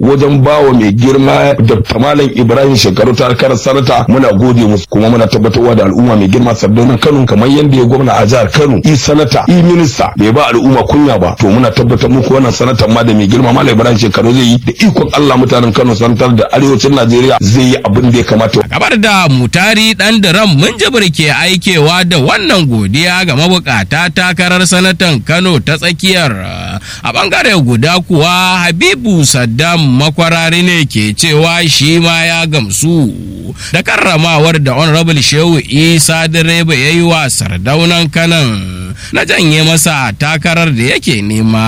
wajen bawa mai girma da malam ibrahim shekaru ta karar sanata muna gode musu kuma muna tabbatarwa da al'umma mai girma sardauna kano kamar yadda ya gwamna a jihar kano i sanata i minista bai ba al'umma kunya ba to muna tabbatar muku wannan sanatan ma da mai girma malam ibrahim shekaru zai yi da ikon allah mutanen kano sanatar da arewacin najeriya zai yi abin da ya kamata Kabar da mutari dan diram mun jibir ke aikewa da wannan godiya ga mabukata takarar sanatan Kano ta tsakiyar a bangare guda kuwa Habibu Saddam makwarari ne ke cewa shi ma ya gamsu da karramawar da Honorable Shehu Isa direba ya yi wa sardaunan kanan na janye masa takarar da yake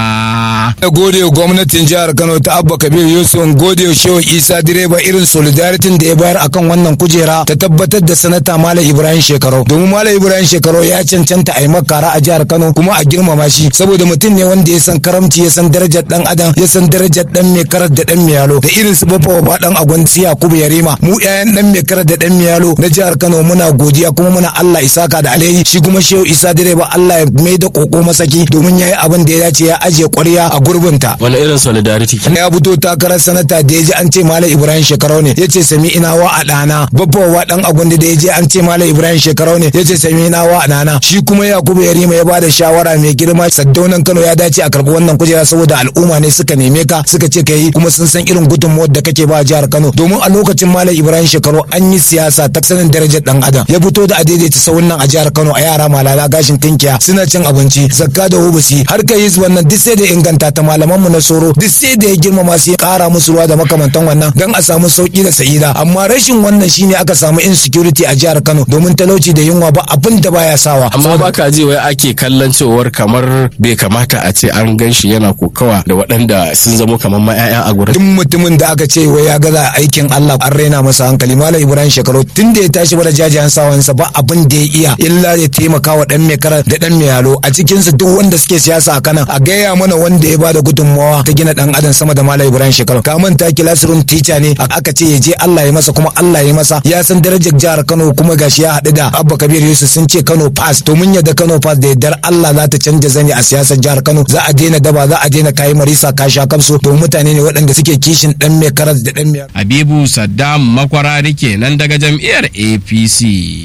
nema. Na gode wa gwamnatin jihar Kano ta Abba Kabir Yusuf gode wa Shehu Isa direba irin solidarity da ya bayar akan wannan kujera ta tabbatar da sanata Malam Ibrahim Shekaru. Domin Malam Ibrahim Shekaru ya cancanta a yi makara a jihar Kano kuma a girmama shi saboda mutum ne wanda ya san karamci ya san darajar dan adam ya san darajar dan mai karar da dan yalo da irin su bafa wa dan agwanci Yakubu Yarima mu ƴaƴan dan mai karar da dan yalo na jihar Kano muna godiya kuma muna Allah isaka da alheri shi kuma Shehu Isa direba Allah ya mai da koko masaki domin yayi abin da ya dace ya ajiye ƙwarya a gurbinta. wani irin solidarity ya fito takarar sanata da ya ji an ce malam ibrahim shekarau ne ya ce sami ina wa a ɗana babbawa dan agwanda da ya je an ce malam ibrahim shekarau ne ya ce sami ina wa a ɗana shi kuma yakubu yarima ya bada shawara mai girma saddaunan kano ya dace a karɓi wannan kujera saboda al'umma ne suka neme ka suka ce ka yi kuma sun san irin gudunmuwar da kake ba jihar kano domin a lokacin malam ibrahim shekarau an yi siyasa ta sanin darajar dan adam ya fito da a daidaita sauran nan a jihar kano a yara malala gashin tinkiya suna cin abinci zakka da hubusi har ka yi wannan duk sai da inganta ta malaman mu na soro duk sai da ya girmama su ya kara musu ruwa da makamantan wannan dan a samu sauki da sa'ida amma rashin wannan shine aka samu insecurity a jihar Kano domin talauci da yunwa ba abin da baya sawa amma baka ji wai ake kallon cewar kamar bai kamata a ce an gan shi yana kokawa da waɗanda sun zamo kamar ma 'ya'ya a gurin duk mutumin da aka ce wai ya gaza aikin Allah an raina masa hankali malam Ibrahim Shekaru tun da ya tashi bada jajayen sawansa ba abin da ya iya illa ya taimaka wa dan mai kara da dan mai yalo a cikin su duk wanda suke siyasa a kanan a gaya mana wanda ya bada gudunmawa ta gina dan adam sama da malam Ibrahim Shekaru ka manta classroom teacher ne aka ce ya je Allah ya masa kuma Allah ya masa ya san darajar jihar Kano kuma gashi ya haɗu da Abba Kabir Yusuf sun ce Kano pass to mun yadda Kano pass da yardar Allah za ta canja zani a siyasar jihar Kano za a daina daba za a daina kayi marisa ka sha kamsu to mutane ne waɗanda suke kishin dan mai karas da dan mai Habibu Saddam makwarari kenan daga jam'iyyar APC.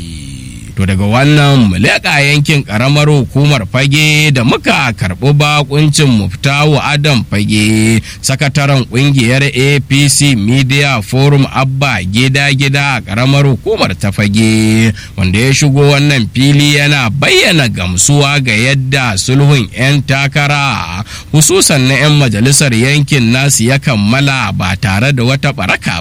To daga wannan mu leƙa yankin ƙaramar hukumar fage da muka karɓi bakuncin muftawu Adam fage sakataren ƙungiyar APC Media Forum Abba gida-gida a ƙaramar hukumar ta fage wanda ya shigo wannan fili yana bayyana gamsuwa ga yadda sulhun 'yan takara hususan na 'yan majalisar yankin nasu ya kammala ba tare da wata baraka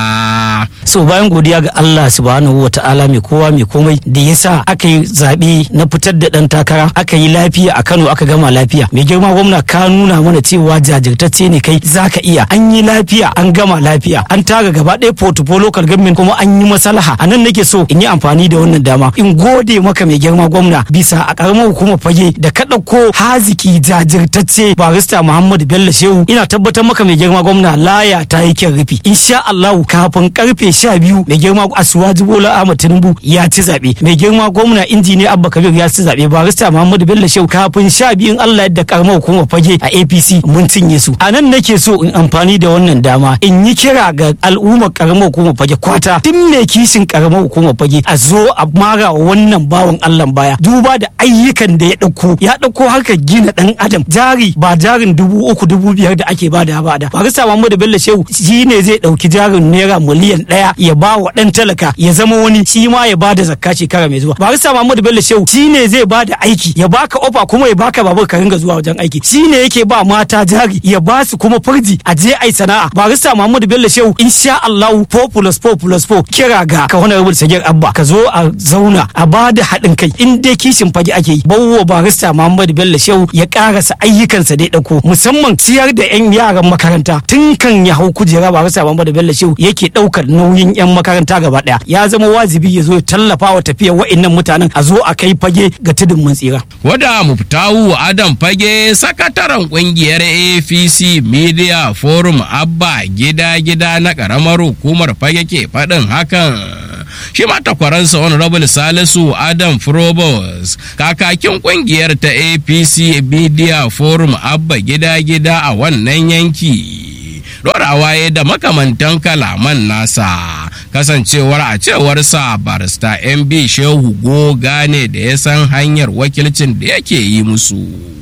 ba. so bayan godiya ga Allah subhanahu wa ta'ala mai kowa mai komai da ya sa aka yi zaɓe na fitar da ɗan takara aka yi lafiya a Kano aka gama lafiya mai girma gwamna ka nuna mana cewa jajirtacce ne kai zaka iya an yi lafiya an gama lafiya an tara gaba ɗaya portfolio local government kuma an yi maslaha a nan nake so in yi amfani da wannan dama in gode maka mai girma gwamna bisa a ƙaramar hukumar fage da ka ɗauko haziki jajirtacce barista Muhammadu Bello Shehu ina tabbatar maka mai girma gwamna laya ta yi kyan rufi insha Allah kafin karfe sha biyu mai girma Asuwaji Bola Ahmad Tinubu ya ci zaɓe mai girma gwamna injiniya Abba Kabir ya ci zaɓe barista Muhammadu Bello Shehu kafin sha biyun Allah yadda karamar hukumar fage a APC mun cinye su a nan nake so in amfani da wannan dama in yi kira ga al'ummar karamar hukumar fage kwata tun mai kishin karamar hukumar fage a zo a mara wa wannan bawan Allah baya duba da ayyukan da ya ɗauko ya ɗauko harkar gina ɗan adam jari ba jarin dubu uku dubu biyar da ake bada ba da barista Muhammadu Bello Shehu shi ne zai ɗauki jarin naira miliyan ɗaya ya ba wa ɗan talaka ya zama wani shi ma ya bada zakka shekara mai zuwa barista Muhammadu Bello Shehu shi ne zai bada aiki ya baka ofa kuma ya baka babur ka ringa zuwa wajen aiki shi ne yake ba mata jari ya ba su kuma furji a je ai sana'a barista Muhammadu Bello Shehu insha Allah 4 plus 4 plus 4 kira ga ka wani rubuta sagir abba ka zo a zauna a bada haɗin kai in dai kishin fage ake yi bawo barista Muhammadu Bello Shehu ya karasa ayyukansa da ya ɗauko musamman ciyar da 'yan yaran makaranta tun kan ya hau kujera barista Muhammadu Bello Shehu yake ɗaukar nauyin 'yan makaranta gaba ɗaya ya zama wajibi ya zo ya tallafa wa tafiyar wa'innan mutanen a zo a kai fage ga tudun mun tsira. Wada Muftawu Adam Fage sakataren kungiyar APC Media Forum Abba gida-gida na karamar hukumar Fage ke faɗin hakan. Shi ma takwaransa Honorable Salisu Adam Frobos kakakin kungiyar ta APC Media Forum Abba gida-gida a wannan yanki. dorawa ya da makamantan kalaman nasa kasancewar a cewarsa barista mb shehu goga ne da ya san hanyar wakilcin da yake yi musu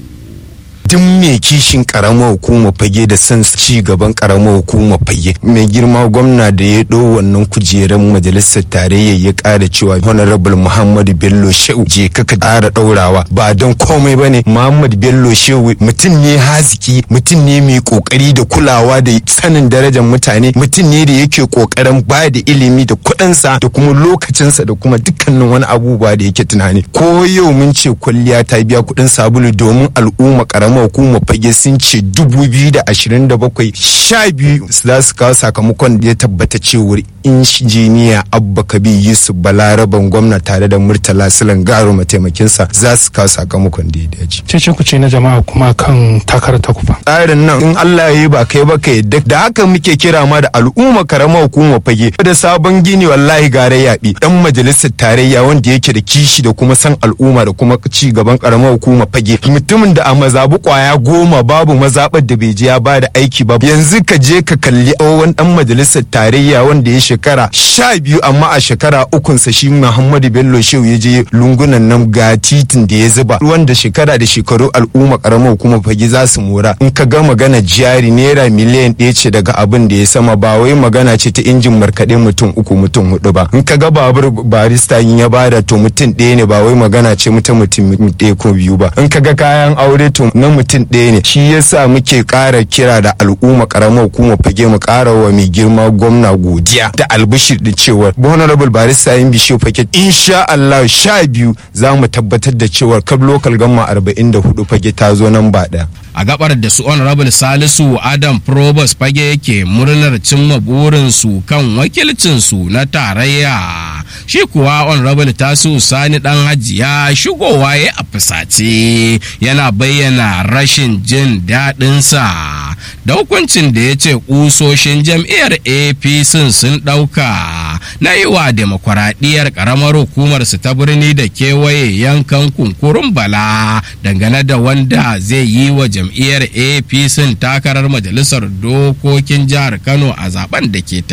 duk mai kishin karamar hukumar fage da son ci gaban karamar hukumar fage mai girma gwamna da ya ɗau wannan kujerar majalisar tarayya ya ƙara cewa honorable muhammadu bello shehu je ka ƙara ɗaurawa ba don komai ba ne muhammadu bello shehu mutum ne haziki mutum ne mai ƙoƙari da kulawa da sanin darajar mutane mutum ne da yake ƙoƙarin ba da ilimi da kuɗinsa da kuma lokacinsa da kuma dukkanin wani abubuwa da yake tunani ko yau mun ce kwalliya ta biya kuɗin sabulu domin al'umma karamar hukumar fage sun ce dubu biyu da ashirin da bakwai sha biyu za su kawo sakamakon da ya tabbata cewar injiniya abba kabi yusuf balaraban gwamna tare da murtala silan garo mataimakinsa za su kawo sakamakon da ya dace. cece ku ce na jama'a kuma kan takarar ta kufa. tsarin nan in allah ya yi ba kai ba ka yadda da haka muke kira ma da al'umma karamar hukumar fage da sabon gini wallahi gare yaɓi dan majalisar tarayya wanda yake da kishi da kuma san al'umma da kuma ci gaban karamar hukumar fage mutumin da a mazabu kwaya goma babu mazaɓar da bai je ya ba da aiki ba yanzu ka je ka kalli tsohon dan majalisar tarayya wanda ya shekara sha biyu amma a shekara ukunsa shi muhammadu bello shehu ya je lungunan nan ga titin da ya zuba wanda shekara da shekaru al'umma karamar hukumar fage za su mora in ka ga magana jari naira miliyan ɗaya ce daga abin da ya sama ba wai magana ce ta injin markaɗe mutum uku mutum hudu ba in ka ga babur barista in ya bada to mutum ɗaya ne ba wai magana ce mutum mutum ɗaya ko biyu ba in ka ga kayan aure to na mutum ɗaya ne shi yasa muke ƙara kira da al'umma karamar hukumar fage mu ƙara wa mai girma gwamna godiya da albishir da cewar honorable barista yin bishiyu fage insha Allah sha biyu za mu tabbatar da cewar kab local gamma arba'in da hudu fage ta zo nan ba ɗaya. a gabar da su honorable salisu adam probus fage yake murnar cimma burinsu kan wakilcinsu na tarayya shi kuwa honorable tasu sani dan hajiya shigowa ya a fusace yana bayyana rashin jin daɗinsa da hukuncin da ya ce ƙusoshin jam'iyyar apc sun ɗauka na yi wa demokuraɗiyyar ƙaramar hukumarsu ta birni da kewaye yankan kunkurun bala dangane da wanda zai yi wa jam'iyyar apc takarar majalisar dokokin jihar kano a zaben da ke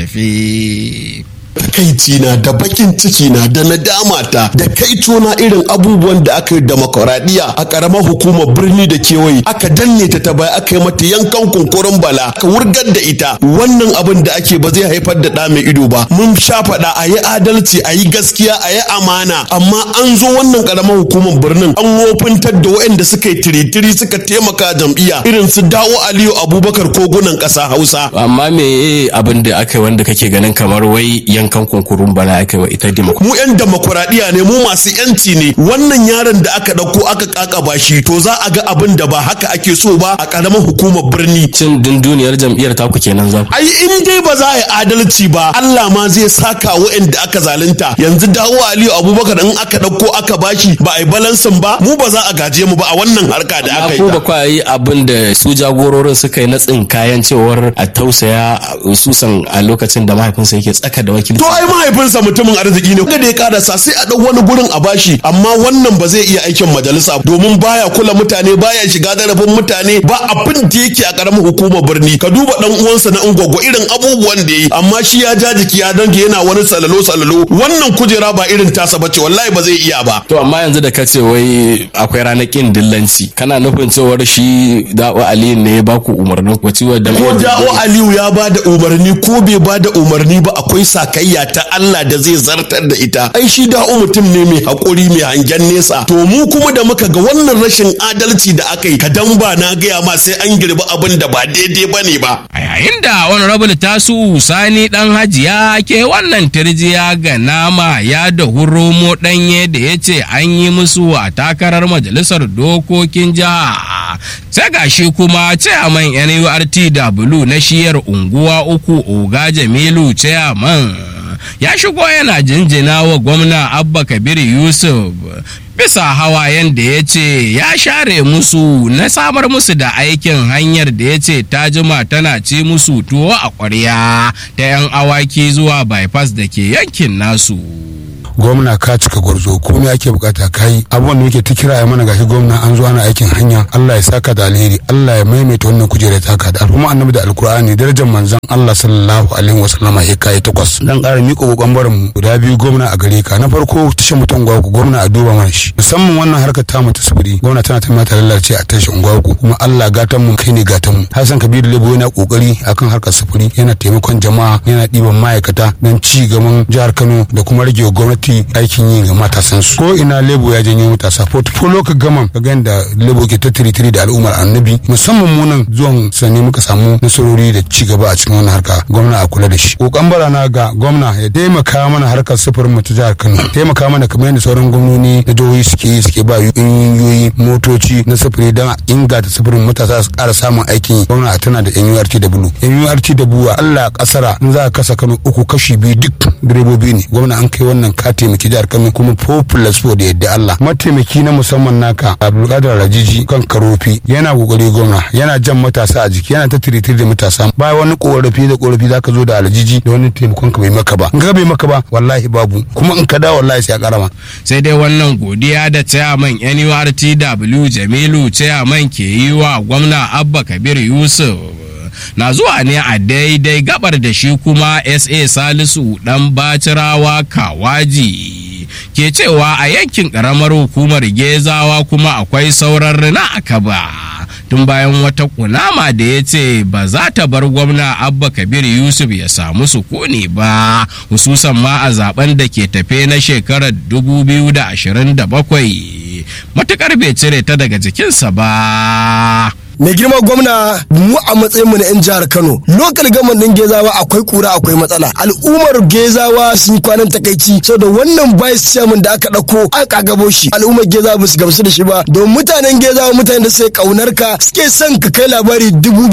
tafi takaici na da bakin ciki na da nadama ta da kaito na irin abubuwan da aka yi demokuraɗiyya a ƙaramar hukumar birni da kewaye aka danne ta ta baya aka yi mata yankan kunkurin bala aka wurgar da ita wannan abin da ake ba zai haifar da ɗa mai ido ba mun sha faɗa a yi adalci a yi gaskiya a yi amana amma an zo wannan ƙaramar hukumar birnin an wofintar da waɗanda suka yi tiritiri suka taimaka jam'iyya irin su dawo aliyu abubakar kogunan ƙasa hausa amma me abin da aka yi wanda kake ganin kamar wai yankan kunkurun bala aka yi wa ita demokra mu yan demokuraɗiyya ne mu masu yanci ne wannan yaron da aka ɗauko aka kakaba shi to za a ga abin da ba haka ake so ba a ƙaramar hukumar birni cin dunduniyar jam'iyyar taku kenan za ai in dai ba za a yi adalci ba Allah ma zai saka waɗanda aka zalunta yanzu dawo Aliyu Abubakar in aka ɗauko aka bashi ba a yi balansin ba mu ba za a gaje mu ba a wannan harka da aka yi ko ba ta. kwa yi abin da su jagororin suka yi na tsinkayen cewar a tausaya susan a lokacin da mahaifinsa yake tsaka da wakilci To ai mahaifinsa mutumin arziki ne da ya karasa sai a ɗau wani gurin a bashi amma wannan ba zai iya aikin majalisa domin baya kula mutane baya shiga zarafin mutane ba abin da yake a ƙaramin hukumar birni ka duba ɗan uwansa na ungwaggo irin abubuwan da yi amma shi ya ja jiki ya dange yana wani salalo salalo wannan kujera ba irin tasa bace wallahi ba zai iya ba to amma yanzu da kace wai akwai ranar kin dillanci kana nufin cewar shi da'o aliyu ne ya baku umarnin ku ciwo da ko da'o aliyu ya ba da umarni ko bai ba da umarni ba akwai sakayya ta Allah da zai zartar da ita ai shi da'o mutum ne mai haƙuri mai hangen nesa to mu kuma da muka ga wannan rashin adalci da aka yi kadan ba na gaya ma sai an girbi abin da ba daidai ba ne ba a yayin da honorable tasu sani dan hajiya ke wannan tirjiya ga nama ya da huromo danye da ya ce an yi musu a takarar majalisar dokokin jiha sai ga shi kuma chairman nurtw na shiyar unguwa uku oga jamilu chairman ya shigo yana jinjina wa gwamna abba kabir yusuf bisa hawayen da ya ce ya share musu na samar musu da aikin hanyar da ya ce ta jima tana ci musu tuwo a ƙwarya ta 'yan awaki zuwa bypass da ke yankin nasu. gwamna ka cika gwarzo komai ake bukata kai abubuwan da muke ta kira ya mana gashi gwamna an zo ana aikin hanya Allah ya saka da alheri Allah ya maimaita wannan kujerar taka da al'umma annabi da alkur'ani darajar manzon Allah sallallahu alaihi wasallama ya kai takwas dan ƙara miƙa kokon barin mu guda biyu gwamna a gare ka na farko tashin mutum gwaku gwamna a duba mana shi musamman wannan harkar ta mata sufuri gwamna tana ta mata lalace a tashin gwaku kuma Allah gatan mu kai ne gatan mu Hassan Kabiru Lebo yana kokari akan harkar sufuri yana taimakon jama'a yana ɗiban ma'aikata don ci gaban jihar Kano da kuma rage wa gwamnati aikin yi ga matasan su ko ina Lebo ya janyo matasa portfolio ka gama ka ga da Lebo ke ta tiri da al'ummar annabi musamman mu nan zuwan sani muka samu nasarori da ci gaba a cikin wannan harka gwamna a kula da shi kokan barana ga gwamna ya taimaka mana harkar sufurin mu ta jihar Kano taimaka mana kamar yadda sauran gwamnoni na jihohi suke yi suke ba ƙungiyoyi motoci na sufuri don a inganta sufurin matasa su ƙara samun aikin yi gwamna tana da NURT da bulu NURT da buwa Allah kasara in za a kasa Kano uku kashi biyu duk direbobi ne gwamna an kai wannan ka taimaki jihar Kano kuma populous da yadda Allah mataimaki na musamman naka Abdulkadir Rajiji kan karofi yana kokari gwamna yana jan matasa a jiki yana ta tiritiri da matasa ba wani korafi da korafi zaka zo da alajiji da wani taimakon ka bai maka ba in ka bai maka ba wallahi babu kuma in ka da wallahi sai a karama sai dai wannan godiya da chairman NURTW Jamilu chairman ke yi wa gwamna Abba Kabir Yusuf na zuwa ne a daidai gabar da shi kuma SA Salisu dan Bacirawa Kawaji ke cewa a yankin karamar hukumar Gezawa kuma akwai sauran rina a kaba. tun bayan wata kunama da ya ce ba za ta bar gwamna abba kabir yusuf ya samu sukuni ba hususan ma a zaben da ke tafe na shekarar 2027 matukar bai cire ta daga jikinsa ba mai girma gwamna mu a matsayin mu na yan jihar Kano lokal gaman din Gezawa akwai kura akwai matsala al'ummar Gezawa sun kwanan takaici saboda wannan vice chairman da aka dauko an kagabo shi al'ummar Gezawa ba su gamsu da shi ba don mutanen Gezawa mutanen da sai kaunar ka suke son ka kai labari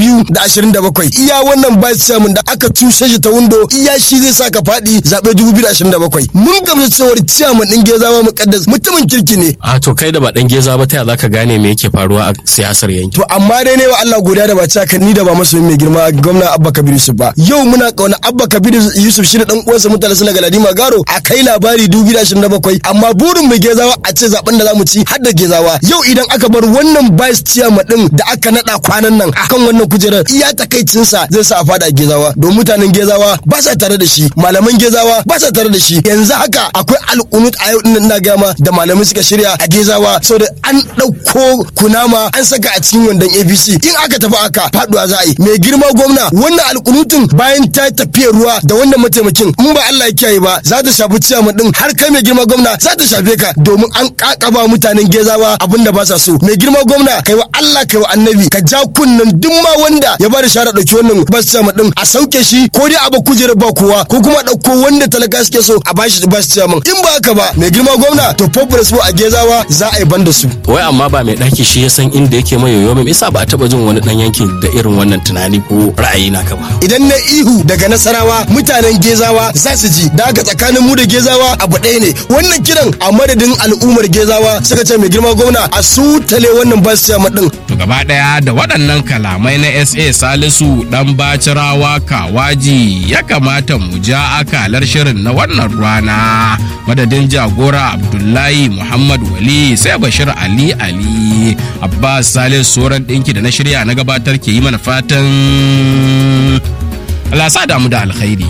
2027 iya wannan vice chairman da aka tushe shi ta windo iya shi zai sa ka fadi zabe 2027 mun gamsu cewar chairman din Gezawa mukaddas mutumin kirki ne a to kai da ba dan geza ba ta ya zaka gane me yake faruwa a siyasar yanki to amma dai ne wa Allah godiya da ba ci haka ni da ba masoyin mai girma gwamna Abba Kabir Yusuf ba yau muna kauna Abba Kabir Yusuf shi da dan uwansa mutane suna galadima garo a kai labari 2027 amma burin mai gezawa a ce zaben da zamu ci har da gezawa yau idan aka bar wannan vice chairman din da aka nada kwanan nan akan wannan kujerar iya takaicin sa zai sa a fada gezawa don mutanen gezawa ba sa tare da shi malaman gezawa ba sa tare da shi yanzu haka akwai al'unut a yau din ina gama da malamai suka shirya a gezawa saboda an dauko kunama an saka a cikin wandon APC in aka tafi aka faduwa za a yi mai girma gwamna wannan alkunutun bayan ta tafiya ruwa da wannan mataimakin in ba Allah ya kiyaye ba za ta shafi ciyaman din har kai mai girma gwamna za ta shafe ka domin an kakaba mutanen gezawa abin da ba sa so mai girma gwamna kai wa Allah kai wa annabi ka ja kunnan duk ma wanda ya bada shara dauki wannan bas ciyaman din a sauke shi ko dai a ba kujerar ba kowa ko kuma dauko wanda talaka suke so a bashi bas ciyaman in ba haka ba mai girma gwamna to populous a gezawa za a yi banda su wai amma ba mai daki shi ya san inda yake mai yoyo mai isa ba a taba jin wani dan yankin da irin wannan tunani ko ra'ayi naka ba idan na ihu daga nasarawa mutanen gezawa za su ji da haka tsakanin mu da gezawa abu ɗaya ne wannan kiran a madadin al'ummar gezawa suka ce mai girma gwamna a sutale wannan bas chairman din to gaba daya da waɗannan kalamai na SA Salisu dan Bacirawa Kawaji ya kamata mu ja akalar shirin na wannan rana madadin jagora Abdullahi Muhammad Wali sai Bashir Ali Ali Abbas Salisu Soran ɗinki da na shirya na gabatar ke yi mana fatan Allah sa damu da alkhairi